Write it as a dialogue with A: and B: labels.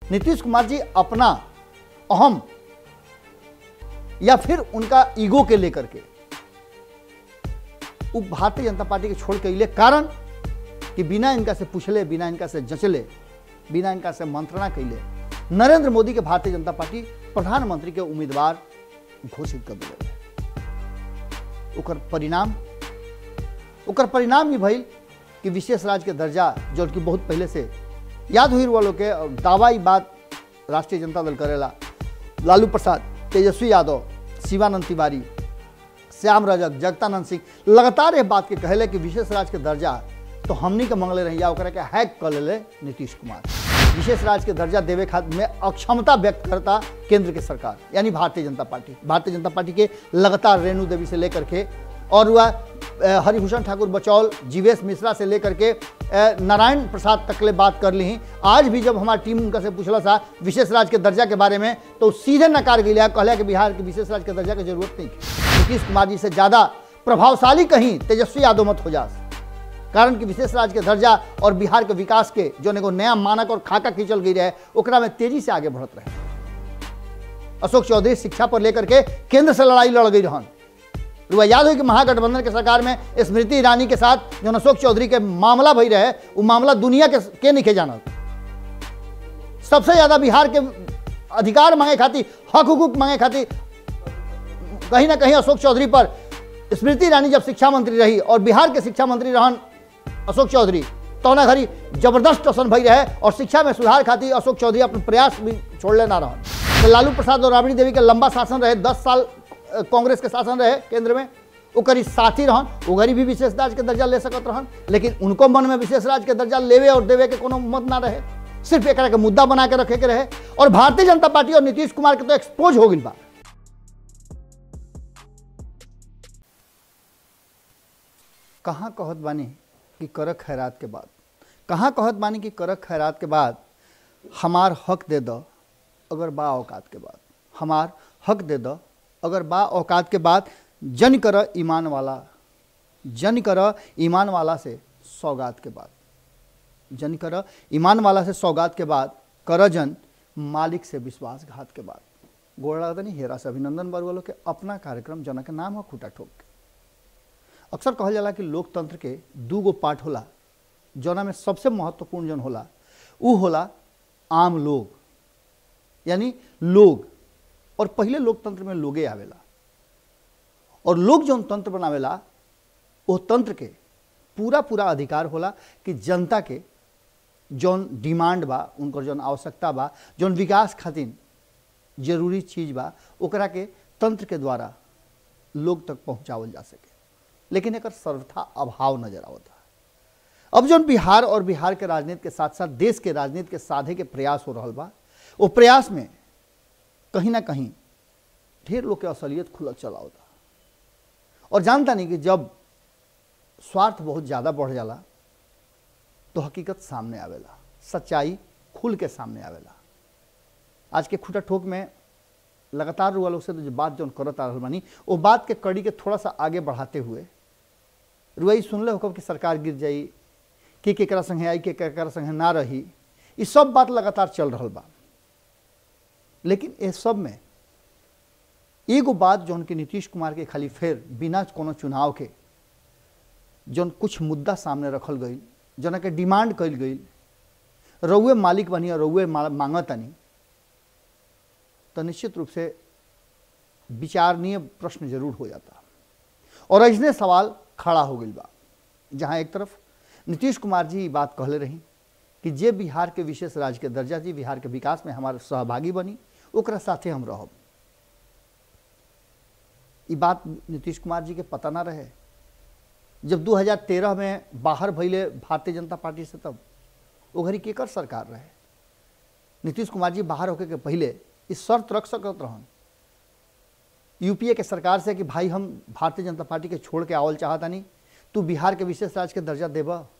A: नीतीश कुमार जी अपना अहम या फिर उनका ईगो के लेकर के वो भारतीय जनता पार्टी के छोड़ के अले कारण कि बिना इनका से पूछले बिना इनका से जचले बिना इनका से मंत्रणा कैले नरेंद्र मोदी के भारतीय जनता पार्टी प्रधानमंत्री के उम्मीदवार घोषित कर दिया ओकर परिणाम ओकर परिणाम ही भइल कि विशेष राज्य के दर्जा जो कि बहुत पहले से याद हुई वालों के और दावा ही बात राष्ट्रीय जनता दल करेला लालू प्रसाद तेजस्वी यादव शिवानंद तिवारी श्याम रजक जगतानंद सिंह लगातार ये बात के कहले कि विशेष राज्य के दर्जा तो हमनी के मंगले रही या ओकरा के हैक कर ले नीतीश कुमार विशेष राज्य के दर्जा देवे खातिर में अक्षमता व्यक्त करता केंद्र के सरकार यानी भारतीय जनता पार्टी भारतीय जनता पार्टी के लगातार रेणु देवी से लेकर के और वह अ, हरिभूषण ठाकुर बचौल जीवेश मिश्रा से लेकर के अ, नारायण प्रसाद तकले बात कर ली आज भी जब हमारी टीम उनका से पूछला सा विशेष राज्य के दर्जा के बारे में तो सीधे नकार गई कहला कि बिहार के विशेष राज्य के दर्जा की जरूरत नहीं है। नीतीश कुमार जी से ज़्यादा प्रभावशाली कहीं तेजस्वी यादव मत हो जा कारण कि विशेष राज्य के दर्जा और बिहार के विकास के जो एगो नया मानक और खाका खींचल गई रहे ओकरा में तेजी से आगे बढ़त रहे अशोक चौधरी शिक्षा पर लेकर के केंद्र से लड़ाई लड़ गई रहन रुआ याद हो कि महागठबंधन के सरकार में स्मृति ईरानी के साथ जो अशोक चौधरी के मामला भई रहे वो मामला दुनिया के के नहीं जानत सबसे ज्यादा बिहार के अधिकार मांगे खातिर हक हुकूक मांगे खातिर कहीं ना कहीं अशोक चौधरी पर स्मृति ईरानी जब शिक्षा मंत्री रही और बिहार के शिक्षा मंत्री रहन अशोक चौधरी तौना घड़ी जबरदस्त टोसन भई रहे और शिक्षा में सुधार खातिर अशोक चौधरी अपन प्रयास भी छोड़ लेना रहन तो लालू प्रसाद और राबड़ी देवी के लंबा शासन रहे दस साल अ, कांग्रेस के शासन रहे केंद्र में ओकर साथी रहन ओकरी भी विशेष राज्य के दर्जा ले सकत रहन लेकिन उनको मन में विशेष राज्य के दर्जा लेवे और देवे के कोनो मत ना रहे सिर्फ एक के मुद्दा बना के रखे के रहे और भारतीय जनता पार्टी और नीतीश कुमार के तो एक्सपोज हो गई बा कहाँ कहत बानी कि कर खैरात के बाद कहाँ कहत बानी कि कर खैरात के बाद हमार हक दे दो अगर बा औकात के बाद हमार हक दे दो अगर बा औकात के बाद जन कर ईमान वाला जन कर ईमान वाला से सौगात के बाद जन कर ईमान वाला से सौगात के बाद कर जन मालिक से विश्वासघात के बाद गोड़ लगता नहीं हेरा से अभिनंदन बरुआ के अपना कार्यक्रम जना के नाम है खूटा ठोक के अक्सर कहल जाला कि लोकतंत्र के दू गो पार्ट होला जौना में सबसे महत्वपूर्ण जौन होला उ होला आम लोग यानी लोग और पहले लोकतंत्र में लोगे आवेला और लोग जौन तंत्र बनावेला वो तंत्र के पूरा पूरा अधिकार होला कि जनता के जौन डिमांड बा उनकर जौन आवश्यकता बा जौन विकास खातिर जरूरी चीज बा ओकरा के तंत्र के द्वारा लोग तक पहुंचावल जा सके लेकिन एक सर्वथा अभाव नजर आवता अब जौन बिहार और बिहार के राजनीति के साथ साथ देश के राजनीति के साधे के प्रयास हो रहा बा वो प्रयास में कहीं ना कहीं ढेर लोग के असलियत खुलल चला होता और जानता नहीं कि जब स्वार्थ बहुत ज़्यादा बढ़ जाला तो हकीकत सामने आवेला सच्चाई खुल के सामने आवेला आज के खुटा ठोक में लगातार रुआ लोग से तो जो बात जो करत आ रहल बानी वो बात के कड़ी के थोड़ा सा आगे बढ़ाते हुए रुआई सुनले हो कि सरकार गिर जाई के केकरा संगे आई के केकरा संगे ना रही ये सब बात लगातार चल रहा बा लेकिन ये सब में एगो बात जौन कि नीतीश कुमार के खाली फेर बिना कोनो चुनाव के जौन कुछ मुद्दा सामने रखल गई जना के डिमांड कल गई रउए मालिक बनी और रउए मांगतनी तो निश्चित रूप से विचारणीय प्रश्न जरूर हो जाता और ऐसने सवाल खड़ा हो गई बा जहाँ एक तरफ नीतीश कुमार जी ई बात कहले रही कि जे बिहार के विशेष राज्य के दर्जा जी बिहार के विकास में हमारे सहभागी बनी ओकरा साथे हम रहब ई बात नीतीश कुमार जी के पता ना रहे जब 2013 में बाहर भैले भारतीय जनता पार्टी से तब वो घड़ी केकर सरकार रहे नीतीश कुमार जी बाहर होके के पहले इस शर्त रख सकत रहन यूपीए के सरकार से कि भाई हम भारतीय जनता पार्टी के छोड़ के आवल चाहता नहीं तू बिहार के विशेष राज्य के दर्जा देबा